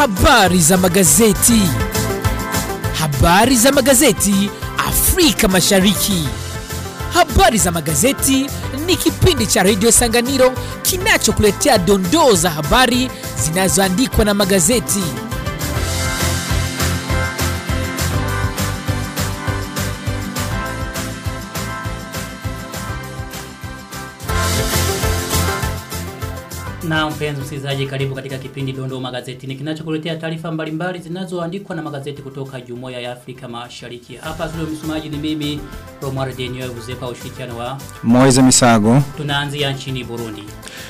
Habari za magazeti. Habari za magazeti Afrika Mashariki. Habari za magazeti ni kipindi cha redio Sanganiro kinachokuletea dondoo za habari zinazoandikwa na magazeti. Na mpenzi msikilizaji, karibu katika kipindi Dondoo Magazetini kinachokuletea taarifa mbalimbali zinazoandikwa na magazeti kutoka Jumuiya ya Afrika Mashariki. Hapa studio msomaji ni mimi Romar Denio Uzepa ushirikiano wa Moize Misago. tunaanzia nchini Burundi.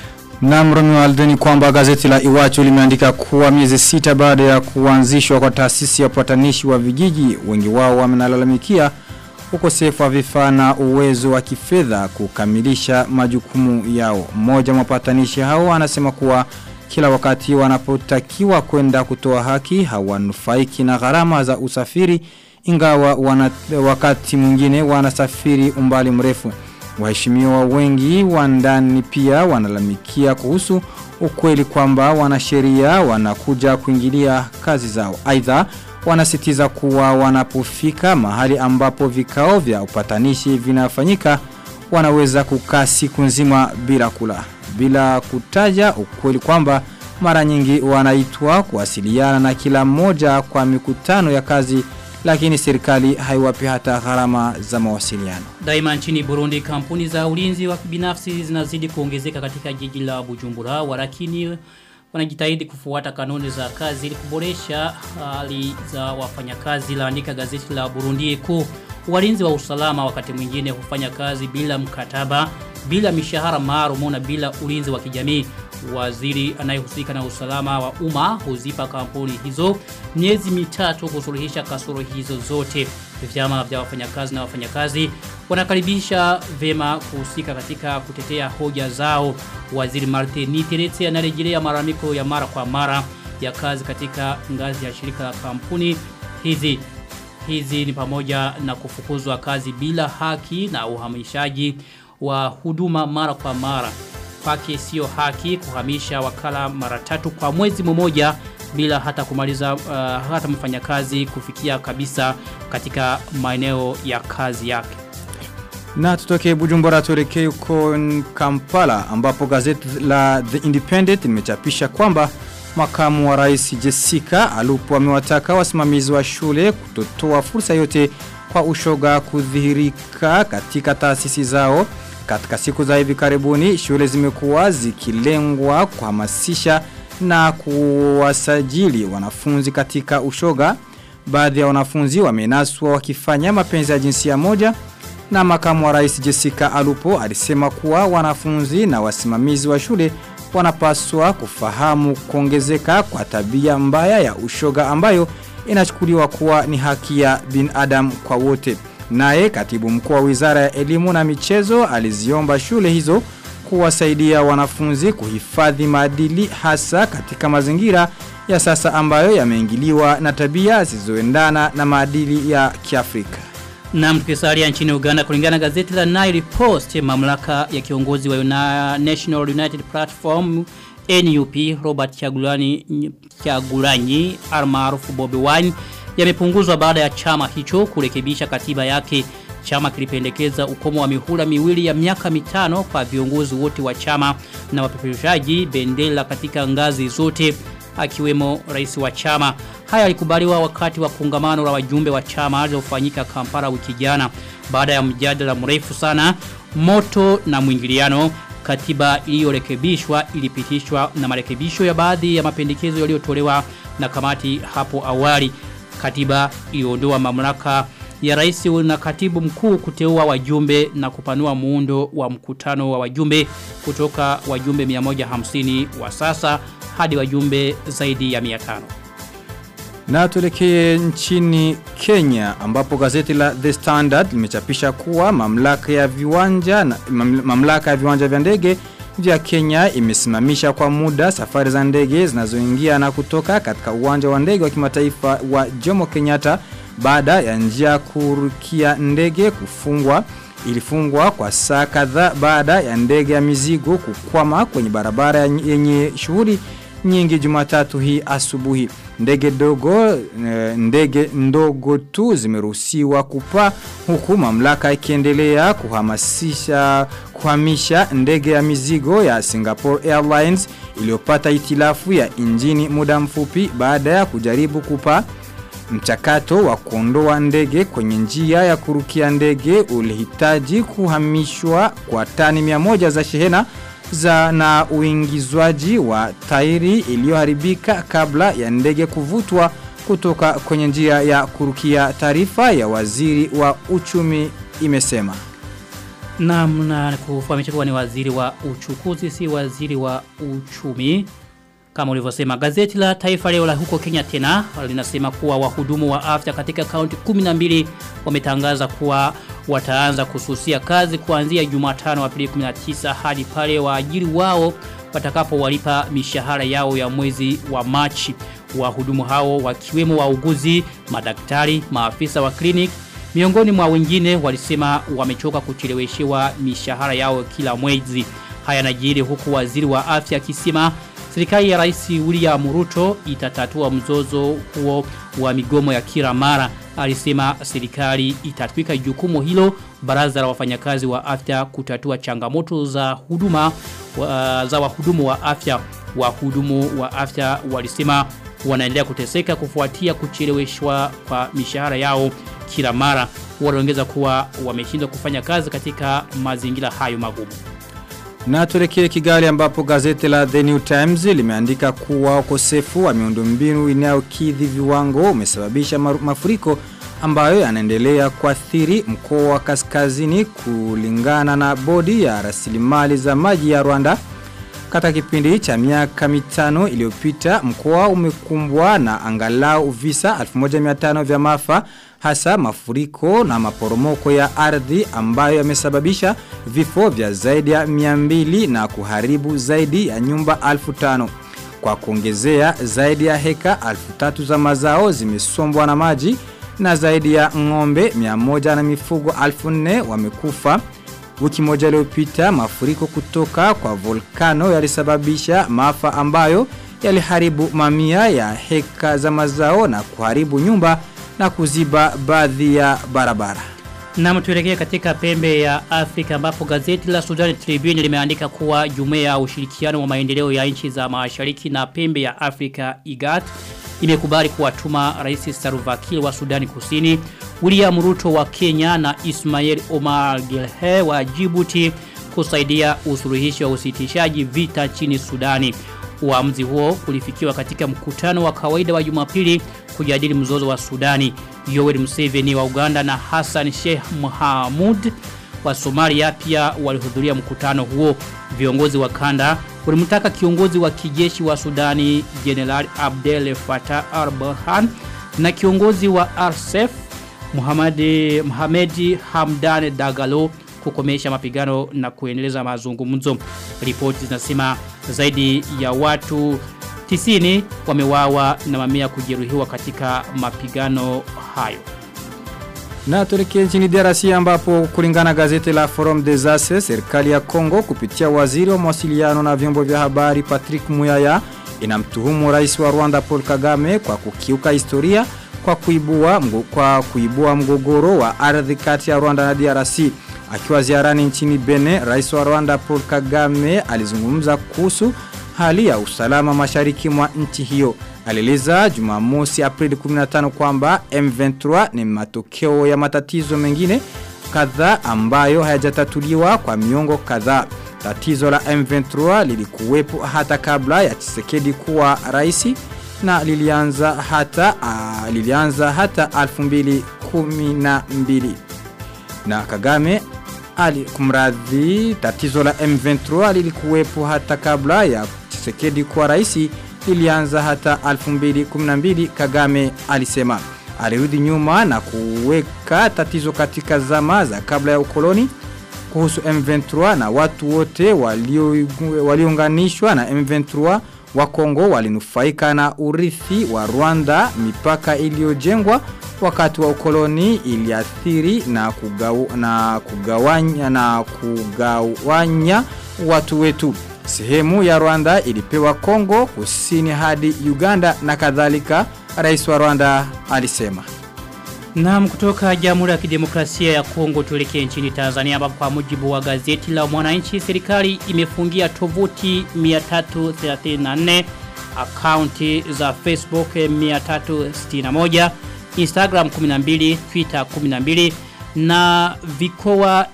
Na Romeo Aldeni kwamba gazeti la Iwachu limeandika kuwa miezi sita baada ya kuanzishwa kwa taasisi ya upatanishi wa vijiji wengi wao wamenalalamikia ukosefu wa vifaa na uwezo wa kifedha kukamilisha majukumu yao. Mmoja mapatanishi hao anasema kuwa kila wakati wanapotakiwa kwenda kutoa haki hawanufaiki na gharama za usafiri ingawa wana, wakati mwingine wanasafiri umbali mrefu. Waheshimiwa wengi wa ndani pia wanalalamikia kuhusu ukweli kwamba wanasheria wanakuja kuingilia kazi zao. Aidha wanasitiza kuwa wanapofika mahali ambapo vikao vya upatanishi vinafanyika wanaweza kukaa siku nzima bila kula. Bila kutaja ukweli kwamba mara nyingi wanaitwa kuwasiliana na kila mmoja kwa mikutano ya kazi lakini serikali haiwapi hata gharama za mawasiliano. Daima nchini Burundi kampuni za ulinzi wa binafsi zinazidi kuongezeka katika jiji la Bujumbura walakini wanajitahidi kufuata kanuni za kazi ili kuboresha hali za wafanyakazi laandika gazeti la Burundi Eko walinzi wa usalama wakati mwingine hufanya kazi bila mkataba bila mishahara maalum na bila ulinzi wa kijamii waziri anayehusika na usalama wa umma huzipa kampuni hizo miezi mitatu kusuluhisha kasoro hizo zote vyama vya wafanyakazi na wafanyakazi wanakaribisha vema kuhusika katika kutetea hoja zao waziri Martin Niteretse anarejelea malalamiko ya mara kwa mara ya kazi katika ngazi ya shirika la kampuni hizi hizi ni pamoja na kufukuzwa kazi bila haki na uhamishaji wa huduma mara kwa mara kwake sio haki kuhamisha wakala mara tatu kwa mwezi mmoja bila hata kumaliza uh, hata mfanyakazi kufikia kabisa katika maeneo ya kazi yake. Na tutoke Bujumbura tuelekee huko Kampala ambapo gazeti la The Independent limechapisha kwamba makamu wa rais Jessica Alupo amewataka wasimamizi wa shule kutotoa fursa yote kwa ushoga kudhihirika katika taasisi zao. Katika siku za hivi karibuni shule zimekuwa zikilengwa kuhamasisha na kuwasajili wanafunzi katika ushoga. Baadhi ya wanafunzi wamenaswa wakifanya mapenzi ya jinsia moja na makamu wa rais Jessica Alupo alisema kuwa wanafunzi na wasimamizi wa shule wanapaswa kufahamu kuongezeka kwa tabia mbaya ya ushoga ambayo inachukuliwa kuwa ni haki ya binadamu kwa wote. Naye katibu mkuu wa Wizara ya Elimu na Michezo aliziomba shule hizo kuwasaidia wanafunzi kuhifadhi maadili hasa katika mazingira ya sasa ambayo yameingiliwa na tabia zisizoendana na maadili ya Kiafrika. Na mtukisalia nchini Uganda kulingana na gazeti la Nile Post mamlaka ya kiongozi wa Una National United Platform NUP Robert Chagulani Chagulanyi almaarufu Bobi Wine yamepunguzwa baada ya chama hicho kurekebisha katiba yake chama kilipendekeza ukomo wa mihula miwili ya miaka mitano kwa viongozi wote wa chama na wapeperushaji bendera katika ngazi zote akiwemo rais wa chama. Haya yalikubaliwa wakati wa kongamano la wajumbe wa chama lililofanyika Kampala wiki jana. Baada ya mjadala mrefu sana, moto na mwingiliano, katiba iliyorekebishwa ilipitishwa na marekebisho ya baadhi ya mapendekezo yaliyotolewa na kamati hapo awali. Katiba iliondoa mamlaka ya rais na katibu mkuu kuteua wajumbe na kupanua muundo wa mkutano wa wajumbe kutoka wajumbe 150 wa sasa hadi wajumbe zaidi ya 500. Na tuelekee nchini Kenya ambapo gazeti la The Standard limechapisha kuwa mamlaka ya viwanja na mamlaka ya viwanja vya ndege vya Kenya imesimamisha kwa muda safari za ndege zinazoingia na kutoka katika uwanja wa ndege wa kimataifa wa Jomo Kenyatta baada ya njia kurukia ndege kufungwa ilifungwa kwa saa kadhaa baada ya ndege ya mizigo kukwama kwenye barabara yenye shughuli nyingi Jumatatu hii asubuhi. Ndege dogo e, ndege ndogo tu zimeruhusiwa kupaa huku mamlaka ikiendelea kuhamasisha kuhamisha ndege ya mizigo ya Singapore Airlines iliyopata itilafu ya injini muda mfupi baada ya kujaribu kupaa Mchakato wa kuondoa ndege kwenye njia ya kurukia ndege ulihitaji kuhamishwa kwa tani 100 za shehena za na uingizwaji wa tairi iliyoharibika kabla ya ndege kuvutwa kutoka kwenye njia ya kurukia taarifa ya waziri wa uchumi imesema. Naam na kufahamisha kuwa ni waziri wa uchukuzi si waziri wa uchumi. Kama ulivyosema gazeti la Taifa leo la huko Kenya tena linasema kuwa wahudumu wa afya katika kaunti 12 wametangaza kuwa wataanza kususia kazi kuanzia Jumatano Aprili 19 hadi pale waajiri wao watakapowalipa mishahara yao ya mwezi wa Machi. Wahudumu hao wakiwemo wauguzi, madaktari, maafisa wa clinic miongoni mwa wengine walisema wamechoka kucheleweshewa mishahara yao kila mwezi. Haya najiri huku waziri wa afya akisema Serikali ya Rais William Ruto itatatua mzozo huo wa migomo ya kila mara. Alisema serikali itatwika jukumu hilo baraza la wafanyakazi wa afya kutatua changamoto za huduma wa, za wahudumu wa afya. Wahudumu wa afya walisema wanaendelea kuteseka kufuatia kucheleweshwa kwa mishahara yao kila mara. Waliongeza kuwa wameshindwa kufanya kazi katika mazingira hayo magumu. Na tuelekee Kigali ambapo gazeti la The New Times limeandika kuwa ukosefu wa miundombinu inayokidhi viwango umesababisha mafuriko ambayo yanaendelea kuathiri mkoa wa kaskazini kulingana na bodi ya rasilimali za maji ya Rwanda. Katika kipindi cha miaka mitano iliyopita mkoa umekumbwa na angalau visa 1500 vya maafa hasa mafuriko na maporomoko ya ardhi ambayo yamesababisha vifo vya zaidi ya 200 na kuharibu zaidi ya nyumba 1500. Kwa kuongezea zaidi ya heka 3000 za mazao zimesombwa na maji na zaidi ya ng'ombe 100 na mifugo 4000 wamekufa. Wiki moja iliyopita mafuriko kutoka kwa volkano yalisababisha maafa ambayo yaliharibu mamia ya heka za mazao na kuharibu nyumba na kuziba baadhi ya barabara. Na tuelekee katika pembe ya Afrika ambapo gazeti la Sudan Tribune limeandika kuwa jumuiya ya ushirikiano wa maendeleo ya nchi za mashariki na pembe ya Afrika IGAD imekubali kuwatuma Rais Salva Kiir wa Sudani Kusini, William Ruto wa Kenya na Ismail Omar Guelleh wa Djibouti kusaidia usuluhishi wa usitishaji vita nchini Sudani. Uamuzi huo ulifikiwa katika mkutano wa kawaida wa Jumapili kujadili mzozo wa Sudani. Yoweri Museveni wa Uganda na Hassan Sheikh Mohamud wa Somalia pia walihudhuria mkutano huo. Viongozi wa kanda walimtaka kiongozi wa kijeshi wa Sudani General Abdel Fattah al-Burhan na kiongozi wa RSF Muhammad Mohamed Hamdan Dagalo kukomesha mapigano na kuendeleza mazungumzo. Ripoti zinasema zaidi ya watu 90 wamewawa na mamia kujeruhiwa katika mapigano hayo. Na tuelekee nchini DRC ambapo kulingana gazeti la Forum des Ases, serikali ya Kongo kupitia waziri wa mawasiliano na vyombo vya habari Patrick Muyaya inamtuhumu rais wa Rwanda Paul Kagame kwa kukiuka historia kwa kuibua mgo, kwa kuibua mgogoro wa ardhi kati ya Rwanda na DRC. Akiwa ziarani nchini Benin, rais wa Rwanda Paul Kagame alizungumza kuhusu hali ya usalama mashariki mwa nchi hiyo. Alieleza Jumamosi Aprili 15 kwamba M23 ni matokeo ya matatizo mengine kadhaa ambayo hayajatatuliwa kwa miongo kadhaa. Tatizo la M23 lilikuwepo hata kabla ya Tshisekedi kuwa rais na lilianza hata uh, lilianza hata 2012 na Kagame ali kumradhi tatizo la M23 lilikuwepo hata kabla ya Tshisekedi kuwa rais lilianza hata 2012 Kagame alisema alirudi nyuma na kuweka tatizo katika zama za kabla ya ukoloni kuhusu M23 na watu wote waliounganishwa walio na M23 wa Kongo walinufaika na urithi wa Rwanda mipaka iliyojengwa wakati wa ukoloni iliathiri na, kugaw, na kugawanya na kugawanya watu wetu Sehemu ya Rwanda ilipewa Kongo kusini hadi Uganda na kadhalika, rais wa Rwanda alisema. Naam kutoka Jamhuri ya Kidemokrasia ya Kongo tuelekee nchini Tanzania ambapo kwa mujibu wa gazeti la Mwananchi serikali imefungia tovuti 334 akaunti za Facebook 361 Instagram 12 Twitter 12 na vikoa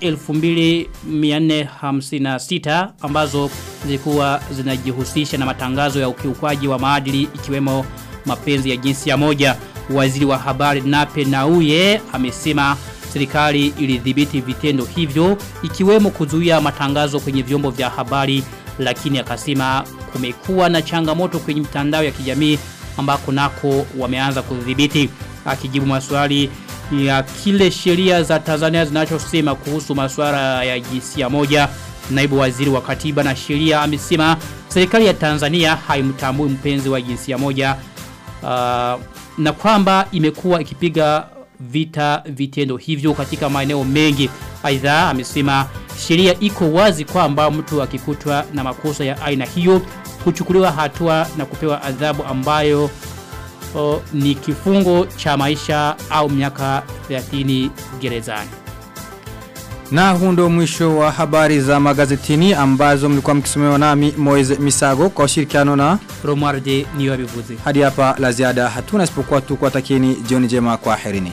2456 ambazo zilikuwa zinajihusisha na matangazo ya ukiukwaji wa maadili ikiwemo mapenzi ya jinsia moja waziri wa habari Nape Nauye amesema serikali ilidhibiti vitendo hivyo ikiwemo kuzuia matangazo kwenye vyombo vya habari lakini akasema kumekuwa na changamoto kwenye mitandao ya kijamii ambako nako wameanza kudhibiti akijibu maswali ya kile sheria za Tanzania zinachosema kuhusu masuala ya jinsia moja naibu waziri wa katiba na sheria amesema serikali ya Tanzania haimtambui mpenzi wa jinsia moja uh, na kwamba imekuwa ikipiga vita vitendo hivyo katika maeneo mengi. Aidha amesema sheria iko wazi kwamba mtu akikutwa na makosa ya aina hiyo kuchukuliwa hatua na kupewa adhabu ambayo o, ni kifungo cha maisha au miaka 30 gerezani. Na huu ndio mwisho wa habari za magazetini ambazo mlikuwa mkisomewa nami Moize Misago kwa ushirikiano na Romualde niyo abivuze. hadi hapa la ziada hatuna isipokuwa tu kuwatakieni jioni njema kwa herini.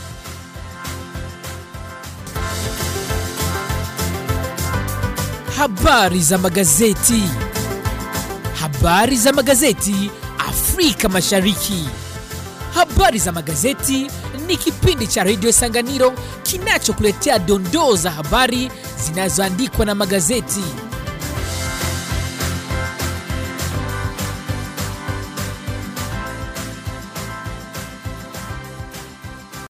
Habari za magazeti. Habari za magazeti Afrika Mashariki. Habari za magazeti ni kipindi cha Radio Sanganiro kinachokuletea dondoo za habari zinazoandikwa na magazeti.